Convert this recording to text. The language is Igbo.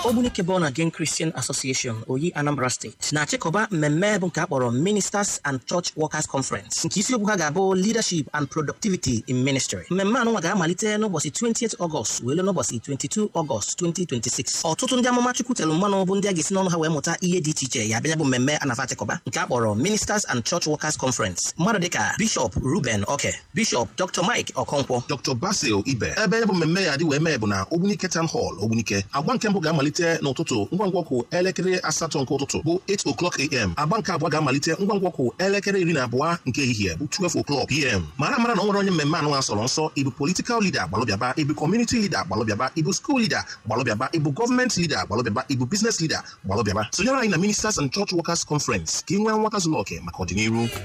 Ogbunike Born Again Christian Association Oyi Anambra State na-achịkọba mmemme bụ nke a kpọrọ Ministers and Church Workers Conference nke isiokwu ha ga-abụ Leadership and Productivity in Ministry. Mmemme anụnwa ga-amalite n'ụbọchị 28 Ọgọst wee ruo n'ụbọchị 22 Ọgọst 2026. Ọtụtụ ndị amụma Chukwu telụ mmanụ bụ ndị a ga-esi n'ọnụ ha wee mụta ihe dị iche iche ya bịa bụ mmemme a na-afa achịkọba nke a kpọrọ Ministers and Church Workers Conference. Mmadụ dịka Bishop Ruben Oke, Bishop Dr. Mike Okonkwo, Dr. Basil Ibe ebe ya bụ mmemme ya dị wee mee bụ na Ogbunike Town Hall Ogbunike agba nke mbụ ga-amalite n'ụtụtụ ngwa ngwa kwụ elekere asatọ nke ụtụtụ bụ 8 o'clock am agba nke abụọ ga-amalite ngwa ngwa kwụ elekere iri na abụọ nke ehihie bụ 12 o'clock pm mara mara na ọ nwere onye mmemme anụ sọrọ nsọ ịbụ political leader gbalụbịaba ịbụ community leader gbalụbịaba ịbụ school leader gbalụbịaba ịbụ gọọmenti leader gbalụbịaba ịbụ business leader gbalụbịaba sonyere anyị na Ministers and Church Workers Conference ka ị nwee nghọta zuru oke maka ọdịnihu